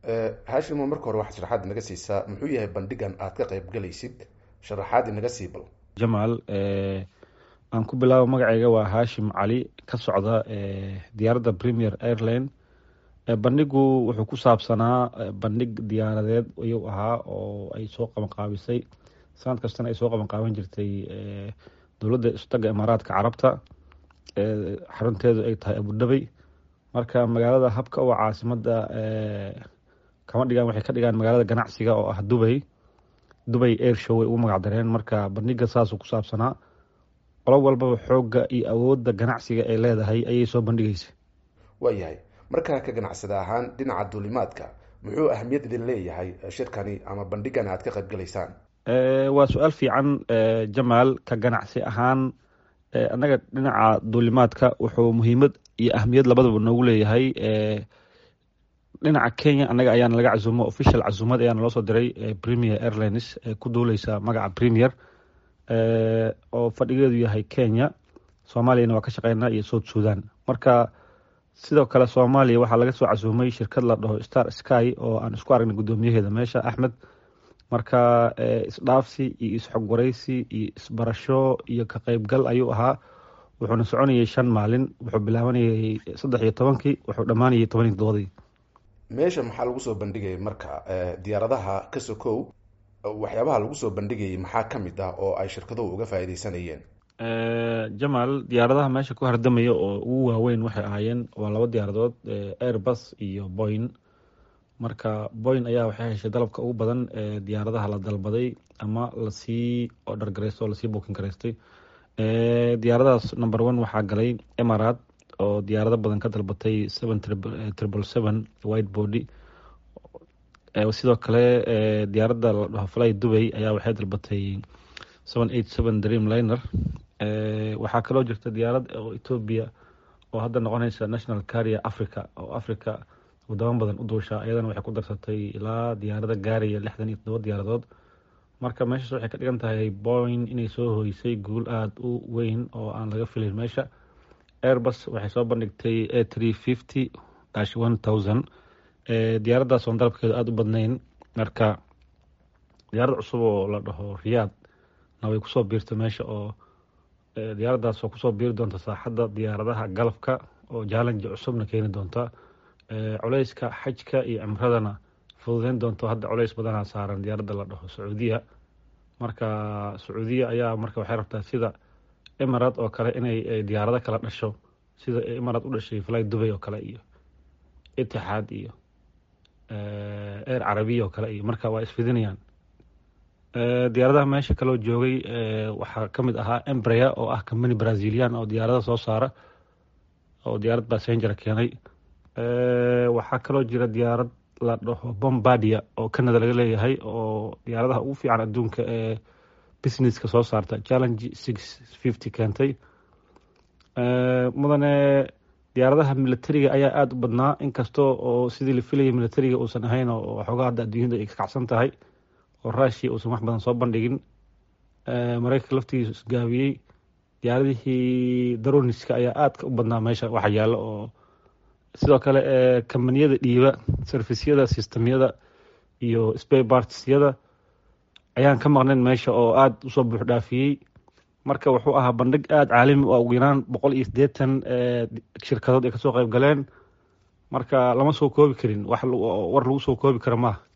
hashimo marka hore waxaad sharaxaad inaga siisaa muxuu yahay bandhigan aad ka qayb galaysid sharaxaad inaga sii bal jamaal aan ku bilaabo magacayga waa hashim cali ka socda diyaaradda premier airline bandhigu wuxuu ku saabsanaa bandhig diyaaradeed ayuu ahaa oo ay soo qabanqaabisay sanad kastana ay soo qabanqaaban jirtay dowladda istaga imaaraadka carabta xarunteedu ay tahay abudhabey marka magaalada habka oo caasimada kama dhigaan waxay ka dhigaan magaalada ganacsiga oo ah dubay dubay air show way ugu magac dareen marka bandhiga saasuu ku saabsanaa qolo walbaba xoogga iyo awoodda ganacsiga ay leedahay ayay soo bandhigaysa waayahay markaa ka ganacsada ahaan dhinaca duulimaadka muxuu ahamiyad idin leeyahay shirkani ama bandhigan aad ka qayb galaysaan waa su-aal fiican jamaal ka ganacsi ahaan annaga dhinaca duulimaadka wuxuu muhiimad iyo ahamiyad labadaba noogu leeyahay dhinaca kenya annaga ayaana laga casuumo official casuumad ayaana loo soo diray premier airlines ee ku duuleysa magaca premier oo fadhigeedu yahay kenya soomaaliyana waa ka shaqeynaa iyo south sudan marka sidoo kale soomaaliya waxaa laga soo casuumay shirkad la dhaho star sky oo aan isku aragnay guddoomiyaheeda meesha axmed marka isdhaafsi iyo isxogwaraysi iyo isbarasho iyo ka qeybgal ayuu ahaa wuxuuna soconayay shan maalin wuxuu bilaabanayay saddex iyo tobankii wuxuu dhammaanayay toban iyo todobadii meesha maxaa lagu soo bandhigayay marka diyaaradaha ka sokow waxyaabaha lagu soo bandhigayay maxaa ka mid ah oo ay shirkaduhu uga faa'iideysanayeen jamaal diyaaradaha meesha ku hardamaya oo ugu waaweyn waxay ahaayeen waa laba diyaaradood airbus iyo boyn marka boyn ayaa waxay heshay dalabka ugu badan ee diyaaradaha la dalbaday ama lasii order gareysto oo lasii booking gareystay diyaaradahaas number one waxaa galay emarat oo diyaarado badan ka dalbatay seven triple seven white body sidoo kale diyaaradda la dhaho fly dubay ayaa waxay dalbatay seven eight seven dream liner waxaa kaloo jirta diyaarad oo ethoobia oo hadda noqonaysa national carrier africa oo africa wadamo badan u duusha iyadana waxay ku darsatay ilaa diyaarada gaaraya lixdan iyo todoba diyaaradood marka meeshaas waxay ka dhigan tahay boyn inay soo hoysay guul aada u weyn oo aan laga filin meesha airbus waxay soo bandhigtay a three fifty dash one thousand diyaaraddaas oon dalabkeedu aada u badnayn marka diyaarad cusub oo la dhaho riyaad na way kusoo biirtay meesha oo diyaaraddaas oo kusoo biiri doonta saaxadda diyaaradaha galabka oo challenge cusubna keeni doonta culeyska xajka iyo cimradana fududeyn doonto hadda culeys badanaa saaran diyaaradda la dhaho sacuudiya marka sacuudiya ayaa marka waxay rabtaa sida emarat oo kale inay diyaarado kala dhasho sida emarat u dhashay fly dubay oo kale iyo itixaad iyo air carabiya oo kale iyo marka waa isfidinayaan diyaaradaha meesha kaloo joogay waxaa ka mid ahaa embrea oo ah company brazilian oo diyaarada soo saara oo diyaarad bassengera keenay waxaa kaloo jira diyaarad la dhaho bombardia oo canada laga leeyahay oo diyaaradaha ugu fiican adduunka ee businesska soo saarta challenge six fifty keentay mudane diyaaradaha militariga ayaa aada u badnaa inkasta oo sidii la filayay militariga uusan ahayn oo waxoogaa hadda adduunyada ay ka kacsan tahay oo rushia uusan wax badan soo bandhigin mareykanka laftigiisu isgaabiyey diyaaradihii daroniska ayaa aadka u badnaa meesha waxa yaalo oo sidoo kale kambaniyada dhiiba servisyada sistemyada iyo spabartsyada ayaan ka maqnayn meesha oo aada usoo buux dhaafiyey marka wuxuu ahaa bandhig aada caalami u ah ugu yaraan boqol iyo siddeetan shirkadood ay kasoo qayb galeen marka lama soo koobi karin wax war lagu soo koobi kara maaha